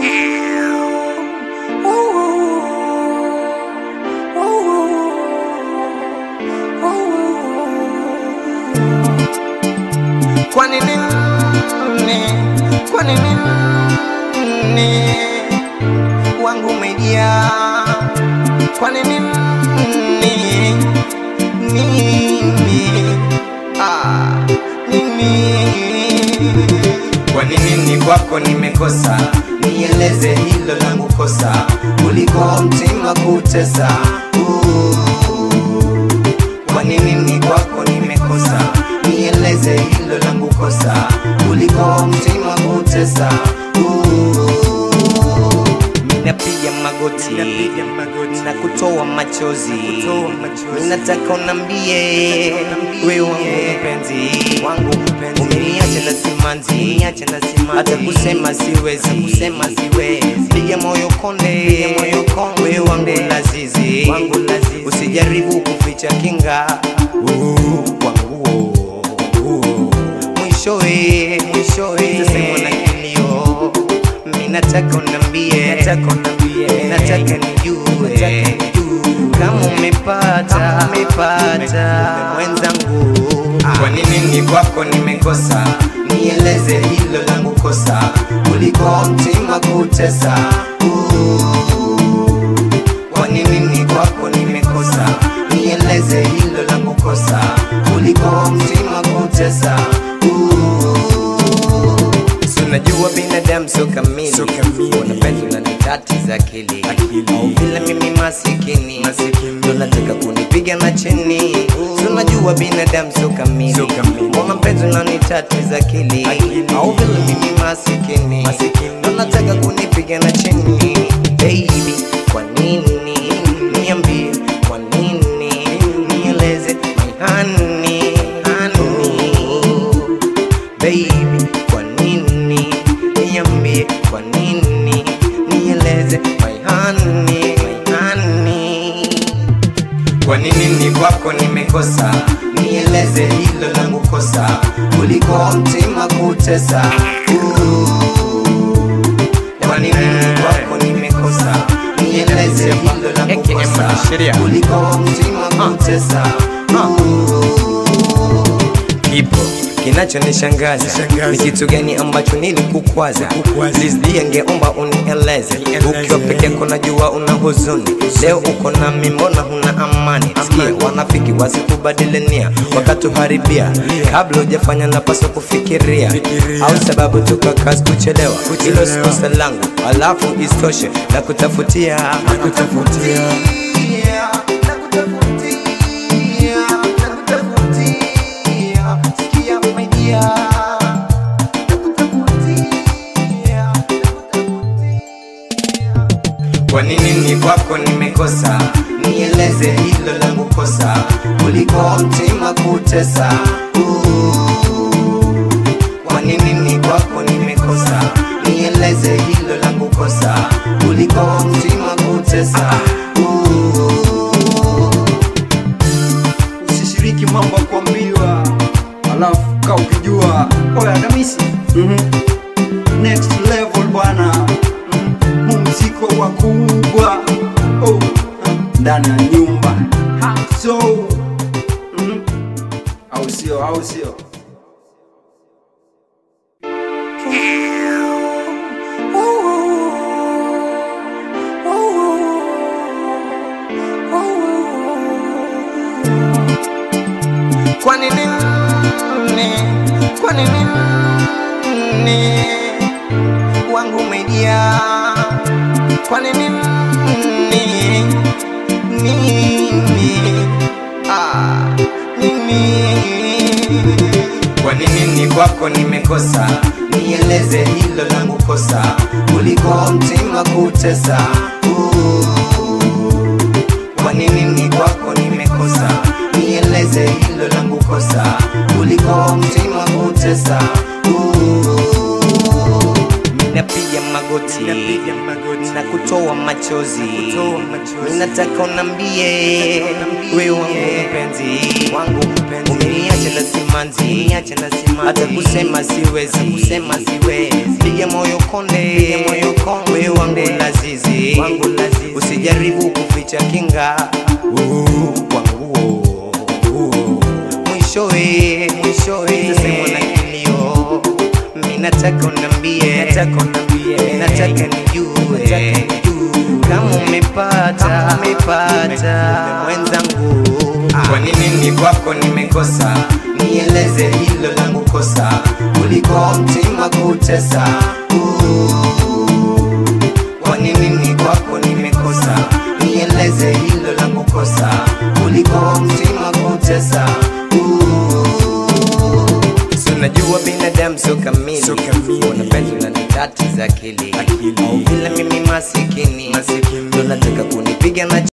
Kwa nini nini? Kwa nini nini? Wangu umejaa. Kwa nini nini? Nini? Ah, nini? Kwa nini ni kwako nimekosa? Nieleze hilo langu kosa, kuliko mtima kutesa. Uh. Kwa nini ni kwako nimekosa? Nieleze hilo langu kosa, kuliko mtima kutesa. Uh. Ninapiga magoti, na kutoa machozi, ninataka unambie wewe wangu mpenzi, wangu mpenzi, umeniacha na simanzi, hata kusema siwezi, kusema siwezi, piga moyo konde, moyo konde, wewe wangu lazizi, wangu lazizi, usijaribu kuficha kinga uh, wangu uh, mwishowe, mwishowe, tasema na kilio mimi nataka unambie, nataka unambie, nataka nijue kama umepata, umepata mwenzangu. Kwa nini ni kwako nimekosa? Nieleze hilo langu kosa, kuliko mtima kutesa. Uh, Kwa nini ni kwako nimekosa? Nieleze hilo langu kosa, kuliko mtima kutesa. Uh, Si unajua binadamu sio kamili, Sio kamili. unapenda unanitatiza akili, Akili. au vile mimi masikini, Masikini. ndo nataka kunipiga na chini. Si unajua binadamu sio kamili, Sio kamili. mbona mpenzi unanitatiza akili, Akili. au vile mimi masikini, Masikini. ndo nataka kunipiga na chini. Baby, kwa nini? Niambie kwa nini? Nieleze my honey, honey. Baby, kwa nini? Niambie kwa nini? Nieleze my honey, my honey. Kwa nini ni kwako nimekosa? Nieleze hilo langu kosa, kuliko mtima kutesa. Uh, Kwa nini ni kwako nimekosa? Nieleze hilo langu AKM kosa, mwanasheria. kuliko mtima kutesa. Kipo kinachonishangaza Nishangaza. ni kitu gani ambacho nilikukwaza? Kukwaza. Please dear, ningeomba unieleze. Nieleze. Ukiwa peke yako najua una huzuni, leo uko nami, mbona huna amani? Sikia, wanafiki wasikubadili nia, wakatuharibia kabla hujafanya, napaswa kufikiria, Fikiria. au sababu tuka kazi kuchelewa, hilo Kuchelewa. si kosa langu, alafu istoshe na kutafutia Nakutafutia. Kwa nini ni kwako nimekosa? Nieleze hilo langu kosa, kuliko mtima kutesa. Uh, Kwa nini ni kwako nimekosa? Nieleze hilo langu kosa, kuliko mtima kutesa. Uh, usishiriki mambo ya kuambiwa alafu ka ukijua oya kamisi mm next level bwana mm mumziko wakubwa oh. ndani ya nyumba so mm au sio au sio Kwa nini nini? Kwa nini nini? Wangu umejaa. Kwa nini nini? Nini? Ah, nini? Kwa nini ni kwako nimekosa? Nieleze hilo langu kosa, kuliko mtima kutesa. Uh, kwa nini ni kwako nimekosa? Nieleze hilo langu kosa, kuliko mtima kutesa. Uh, Ninapiga magoti na kutoa machozi ninataka unambie we wangu mpenzi wangu mpenzi umeniacha na simanzi hata kusema siwezi kusema siwezi piga moyo konde piga moyo konde we wangu lazizi wangu lazizi usijaribu kuficha kinga uh, wangu uh, mwishowe mwishowe tasemwa na kilio minataka unambie minataka nijue kama umepata umepata mwenzangu kwa nini ni kwako nimekosa nieleze hilo langu kosa kuliko mtima kutesa Uh, kwa nini ni kwako nimekosa nieleze hilo langu kosa kuliko mtima kutesa Uh, Si unajua binadamu sio kamili, Sio kamili. unapenda unanitatiza akili Akili. au vile mimi masikini, Masikini. ndo nataka kunipiga na